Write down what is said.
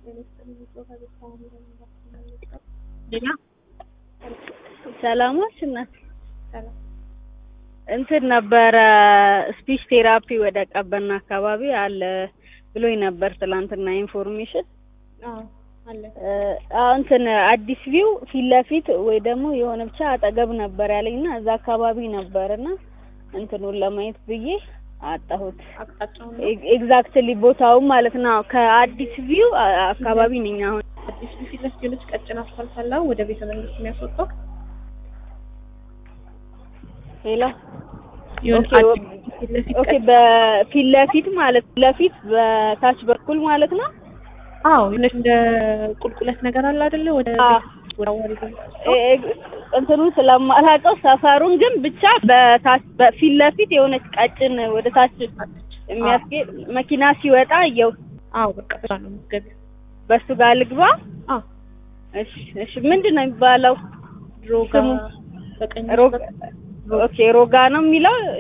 ሌላ ሰላሞች እናት እንትን ነበረ ስፒች ቴራፒ ወደ ቀበና አካባቢ አለ ብሎኝ ነበር ትላንትና ኢንፎርሜሽን አለ እንትን አዲስ ቪው ፊት ለፊት ወይ ደግሞ የሆነ ብቻ አጠገብ ነበር ያለኝና እዛ አካባቢ ነበርና እንትኑን ለማየት ብዬ አጣሁት። አቅጣጫውን ኤግዛክትሊ ቦታውን ማለት ነው። ከአዲስ ቪው አካባቢ ነኝ አሁን። አዲስ ፊት ለፊት የሆነች ቀጭን አስፋልት አለ ወደ ቤተ መንግስት የሚያስወጣው ሌላ የሆነ ኦኬ፣ አዲስ ፊት ለፊት ኦኬ፣ በፊት ለፊት ማለት ለፊት በታች በኩል ማለት ነው። አዎ የሆነች እንደ ቁልቁለት ነገር አለ አይደለ? ወደ አዎ። ወደ አዋሪ ገ- ኤ- እንትኑን ስለማላውቀው ሰፈሩን ግን ብቻ በታች በፊት ለፊት የሆነች ቀጭን ወደ ታች የሚያስጌድ መኪና ሲወጣ እየው አዎ በቃ በዛ ነው የምትገቢው። በሱ ጋር ልግባ። አዎ እሺ፣ እሺ። ምንድን ነው የሚባለው? ድሮጋ ስሙ? በቀኝ ሮጋ ኦኬ፣ ሮጋ ነው የሚለው